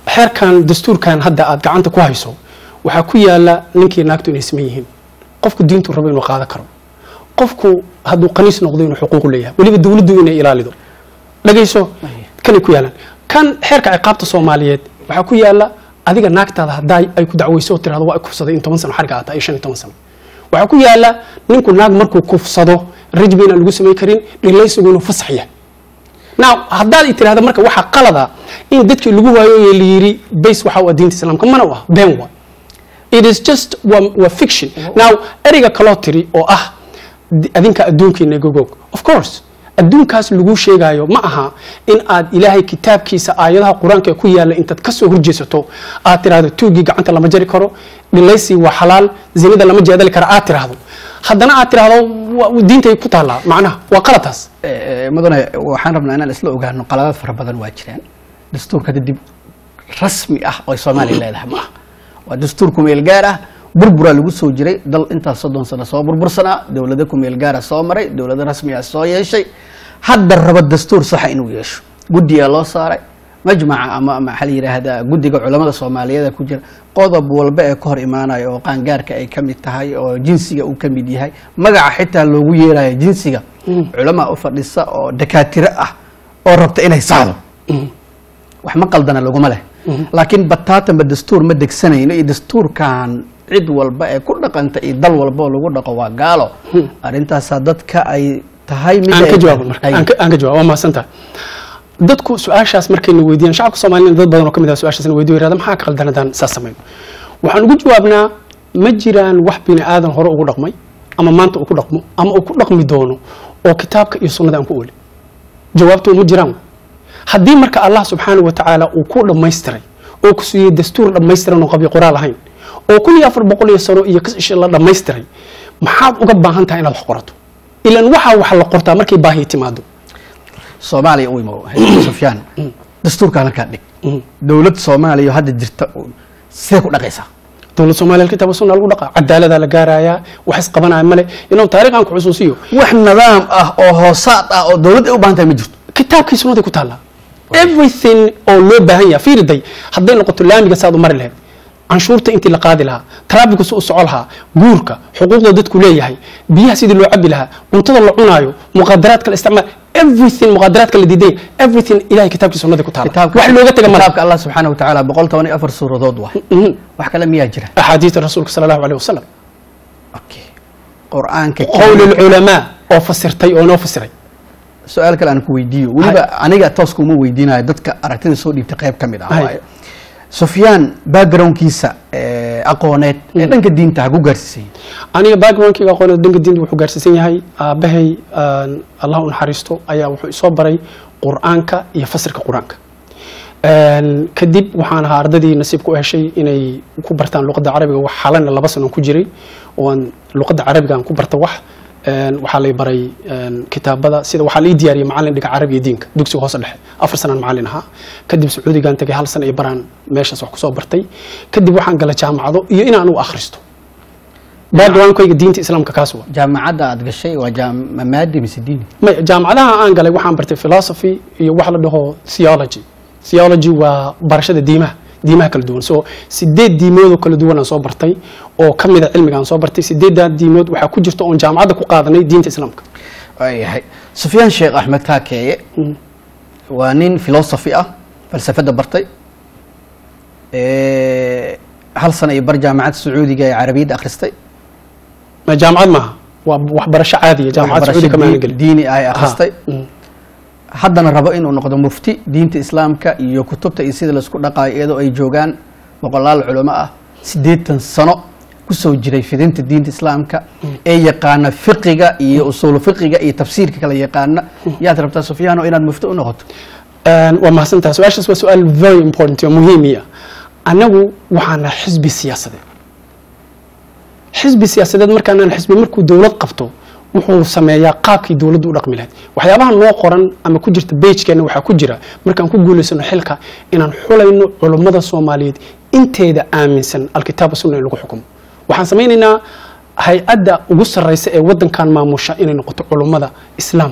xeerkan dastuurkan hadda aad gacanta ku hayso waxaa ku yaala ninkii naagtu inay saman yihiin qofku diintu rabo inuu qaadan karo qofku hadduu qaniis noqdo inuu xuquuq leeyahay weliba dowladdu inay ilaalido dhagayso kanay ku yaalaan kan xeerka ciqaabta soomaaliyeed waxaa ku yaala adiga naagtaada haddaa ay ku dacweyso oo tirahdo waa kufsaday in toban sano xariga aata iyo shan iyo toban sano waxaa ku yaala ninku naag markuu kufsado rajbi inaan lagu samayn karin dhilaysigu inuu fasax yahay now haddaad i tirahda marka waxaa qalada in dadkii lagu waayo ee la yiri base waxa waa diinta islaamka mana u ah been waa it is just waa, waa fiction now ereyga kaloo tiri oo ah di- adinka adduunkiina gogog of course adduunkaas lagu sheegayo ma aha in aad ilaahay kitaabkiisa aayadaha qur-aanka ee ku yaala intaad kasoo horjeesato aad tirahdo tuugii gacanta lama jari karo dhilaysi waa xalaal zinada lama jeedali karo aad tirahdo haddana aad tirahdo waa- diintay ku taallaa macnaha waa qalataas Eh, eh, mudane waxaan rabnaa inaan isla ogaano qaladaad fara badan waa jiraan dastuurka dib rasmi ah oo soomaaliya leedahay ma ah waa dastuur kumeel gaar ah burburaa lagu soo jiray dal intaas soddon sano soo burbursanaa dowlado kumeel gaara soo maray dowlado rasmi ah soo yeeshay hadda raba dastuur saxa inuu yeesho guddiyaa loo saaray majmaca ama maxaa la yidhaahdaa guddiga culamada soomaaliyeed ku jira qodob walba ee ka hor imaanaya oo qaangaarka ay ka mid tahay oo jinsiga uu ka mid yahay magaca xitaa loogu yeerayo jinsiga culamaa u fadhisa oo dakaatiro ah oo rabta inay saxdo wax ma qaldana laguma leh laakiin bataatanba dastuur ma degsanayno iyo dastuurkan cid walba ee ku dhaqanta iyo dal walba oo lagu dhaqo waa gaalo arrintaasaa dadka ay tahay mid aan ka ay- jawaabo marka ay- aan ka- aan ka jawaabo waa mahadsantahay dadku su-aashaas markayna weydiiyaan shacabka soomaaliyana dad badan oo ka mid ah su-aashaasna weydiyo yirahda maxaa ka qaldan haddaan saas samayno waxaan ugu jawaabnaa ma jiraan wax bini aadan hore ugu dhaqmay ama maanta uu ku dhaqmo ama uu ku dhaqmi doono oo kitaabka iyo sunnada aan ku oolin jawaabtu ma jiraan haddii marka allah subxaanahu wa tacaala uu ku dhammaystiray oo ku siiyey dastuur dhammaystiran oo qabyo qoraal ahayn oo kun iyo afar boqol iyo sano iyo kasisha la dhammaystiray maxaad uga baahan tahay inaad wax qorato ilan waxaa wax la qortaa markay baahi timaado soomaaliya u imo sufyaan dastuurka halkaa dhig Mm. dowlad soomaaliya oo hadda jirta u- sidee ku dhaqaysaa dowlad soomaaliya kitaab sunna lagu dhaqa cadaaladaa la gaarayaa wax isqabanaya male inuu taariikhan ku xusuusiyo wax nidaam ah oo hoosaad ah oo dowlad ay u baahan tahay ma jirto kitaabkii sunnaday ku taallaa everything oo loo baahan yahay fiiriday hadday noqoto laamiga saad u mari lahayd canshuurta intii la qaadi lahaa taraafiku si u soco lahaa guurka xuquuqda dadku leeyahay biyaha sidii loo cabi lahaa cuntada la cunaayo muqadaraadka la isticmaal everything muqadaraadka la diiday everything ilahay kitaabkii sunnada ku taala wax looga taga male kitaabka allah subxaana wa tacaala boqol toban iyo afar suuradood waa Mhm. wax kale miyaa jira axaadiista rasuulka sala allahu aleyh wasalam okay qur-aanka qowl lculamaa oo fasirtay oo noo fasiray su-aal kale aan ku weydiiyo weliba aniga toos kuma weydiinayo dadka aragtida soo dhiibtay qayb ka mid ah Hay. waayo sufyaan backgroundkiisa eh, aqooneed ee dhanka diinta ha ku gaarsiisay aniga backgroundkayga aqoonada dhanka diinta wuxuu gaarsiisan yahay aabahay aan allah u naxariisto ayaa wuxuu isoo baray qur-aanka iyo fasirka qur-aanka Een, kadib waxaan ahaa ardadii nasiib ku heshay inay ku bartaan luqadda carabiga wax xalana laba sano ku jiray oo aan luqadda carabiga aan ku barta wax Een, waxaa lay baray een, kitaabada sida waxaa lai diyaariyay macalin dhiga carabi iyo diinka dugsiga hoose dhexe afar sanaan macalin ahaa kadib sacuudigaan tagay hal sana iyo baraan meeshaas wax kusoo bartay kadib waxaan gala jaamacado iyo inaan u akhristo backgroundkayga diinta islaamka kaas waa jaamacadda aad gashay waa jaam- maadi mise diini may jaamacadaha aan galay waxaan bartay philosophy iyo wax la dhaho theology theology waa barashada diimaha diimaha kala duwan so sideed diimood oo kala duwan aan soo bartay oo ka mid a cilmiga aan soo bartay sideeddaa diimood waxaa ku jirta oon jaamacadda ku qaadanay diinta islaamka waayahay sufyaan sheekh axmed kaakeeye waa nin philosophy ah falsafadda bartay Eh, hal sana iyo bar jaamacadda sacuudiga ee carabiyadda akhristay ma jaamacad maaha waa waxbarasho caadiya jaamacad waxbarasho sacuudi kama dii- aanan gelin diini ah ay akhristay Ha, mm. haddana rabo inuu noqdo mufti diinta islaamka iyo kutubta iyo sida laisku dhaqaayo iyadoo ay joogaan boqolaal culamo ah siddeetan sano kusoo jiray fidinta diinta islaamka ee yaqaana fiqiga iyo usuulu fiqiga iyo tafsiirka kala yaqaana yaad rabtaa sufyaano inaad mufti u noqoto Een, waa mahadsantaha su-aashaas waa su-aal very important oo muhiimiya annagu waxaana xisbi siyaasadeed xisbi siyaasadeed markaanaan xisbi markuu dowlad qabto wuxuu sameeyaa qaabkii dowladdu u dhaqmi lahayd waxyaabaha noo qoran ama ku jirta bejkeena waxaa ku jira markaan ku guulaysano xilka inaan xulayno culummada soomaaliyeed inteeda aaminsan alkitaaba sunna in lagu xukumo waxaan samaynaynaa hay-adda ugu sarraysa ee waddankan maamusha inay noqoto culummada islaamka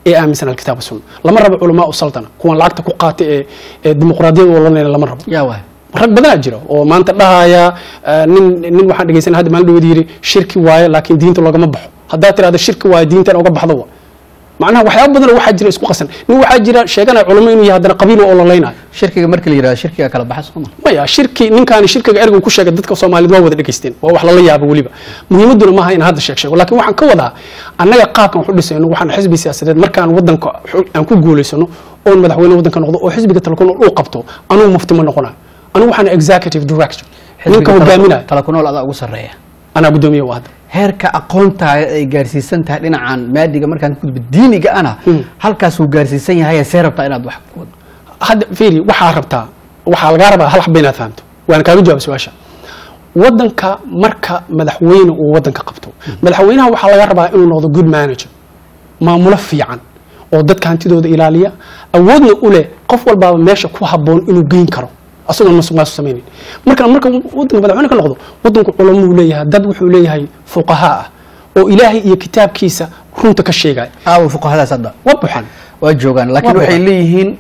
ee aaminsan alkitaab sunna lama rabo culamaa u saltana kuwan lacagta ku qaata ee ee dimuqraadiyada walanayna lama rabo yaa waay rag badanaa jira oo maanta dhahaya eh, nin nin waxaan dhegeysanay hadda maalin dhaweed yidhi shirki waaye laakiin diinta loogama baxo haddaad tirahdo shirki waaye diintan oga baxdo wa macnaha waxyaaba badan oo waxaa jira isku qasan nin waxaa jira sheeganaya culamo inuu yahay haddana qabiil oo ololeynayo shirkiga marka la yidhahdo shirkiga kala baxa sooma maya shirki ninkaani shirkiga ergu ku sheegay dadka soomaaliyeed waa wada dhegeysteen waa wax lala yaabo weliba muhiimaduna maaha in hadda sheeg sheego laakiin waxaan ka wadaa annaga qaabkan wax u dhisayno waxaan xisbi siyaasadeed markaan wadanka xu- aan ku guulaysano oon madaxweyne wadanka noqdo oo xisbiga talakun uu qabto anugu mufti ma noqonayo anugu waxaan executive director ninka hogaaminayo tala ku nool adaa ugu sarreeya anaa guddoomiye waa hadda heerka aqoontaada ay gaarsiisan tahay dhinacan maadiga markaan ku gudbo diiniga ana halkaasuu gaarsiisan yahay see rabtaa inaad wax ku wado hadda fiiri waxaa rabtaa waxaa lagaa rabaa hal xaba inaad fahamto waan kaaga jawaab su-aasha wadanka marka madaxweyne uu wadanka qabto madaxweynaha waxaa laga rabaa inuu noqdo good manager maamulo fiican oo dadka hantidooda ilaaliya awoodna u leh qof walbaaba meesha ku habboon inuu geyn karo asagoon masuq maasuq samaynin marka marka wadanka madaxweyne ka noqdo wadanku culamuu leeyahay dad wuxuu leeyahay fuqahaa ah oo ilaahay iyo kitaabkiisa runta ka sheegaya aawo fuqahadaas hadda waa buxan waa joogaan laakiin Waa waxay buuxan. leeyihiin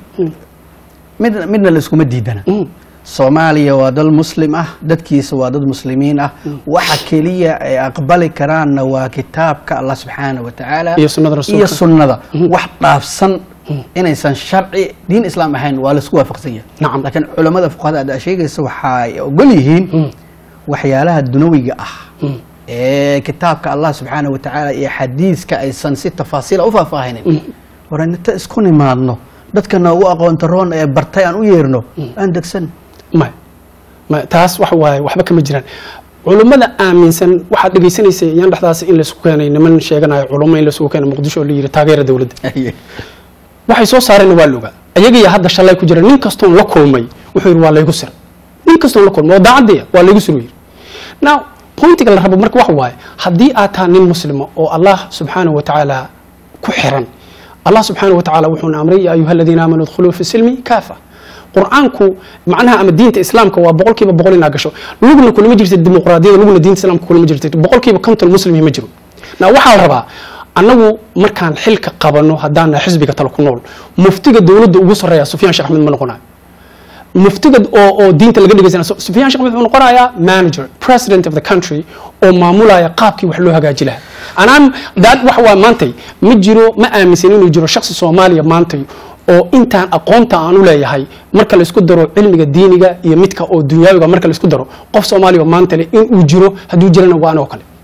mid midna la iskuma diidana Mm. soomaaliya waa dal muslim ah dadkiisa waa dad muslimiin ah waxa keliya ay aqbali karaanna waa kitaabka allah subxaana wa tacaala Iyo sunnada rasuulka. iyo sunnada wax dhaafsan inaysan sharci diin islaam ahayn waa laisku waafaqsan yahay Nacam. laakiin culamada fuqahada aad sheegaysa waxay ogol yihiin waxyaalaha dunawiga ah ee kitaabka allah subxaana wa tacaala iyo xadiiska aysan si tafaasiila u faahfaahinin war inta isku nimaadno dadka noogu aqoonta roon ee bartay aan u yeerno aan degsan maya maya taas waxa waaye waxba kama jiraan culummada aaminsan waxaad dhegeysanaysa yaan dhexdaas in laisku keenay niman sheeganayo culummo in laisugu keenay muqdisho oo la yidhi taageera dowladda waxay soo saareenna waa la ogaa ayagiya hadda shalay ku jira nin kastoon la kulmay wuxuu yidhi waa laygu sir nin kastoon la kulmay oo daacaddiya waa laygu sir uu yidhi now pointiga la rabo marka waxa waaye haddii aad tahay nin muslima oo allah subxaanahu wa tacaala ku xiran allah subxaanahu wa tacaala wuxuuna amray ya ayuha aladiina aamanuu idkhuluu fi silmi kaafa qur-aanku macnaha ama diinta islaamka waa boqolkiiba boqol inaa gasho lugna kulama jirta dimuqraadiyada lugna diinta islaamka kulama jirta boqolkiiba konton muslimi ma jiro na waxaa la rabaa annagu markaan xilka qabano haddaan nahay xisbiga tala ku nool muftiga dowladda ugu sarreeya sufyaan sheekh axmed ma noqonayo muftiga oo oo diinta laga dhegeysana sufyaan sheekh axmed wuxuu noqonayaa manager president of the country oo maamulaya qaabkii wax loo hagaaji lahaa anaan daad waxa waa maantay ma jiro ma aaminsan inuu jiro shakhsi soomaaliya maantay oo intaan aqoonta aan u leeyahay marka la isku daro cilmiga diiniga iyo midka oo dunyaawiga marka la isku daro qof soomaaliya oo maanta leh inuu jiro hadduu jirana waa anoo kale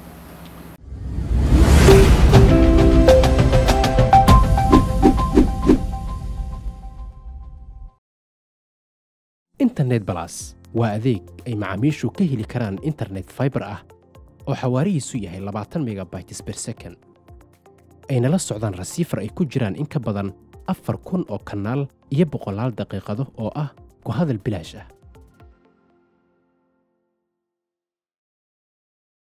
internet balas waa adeeg ay macaamiishu ka heli karaan internet fiber ah oo xawaarihiisu yahay labaatan megabytes per second ayna la socdaan rasiifar ay ku jiraan in ka badan afar kun oo kanaal iyo boqolaal daqiiqado oo ah ku hadal bilaash ah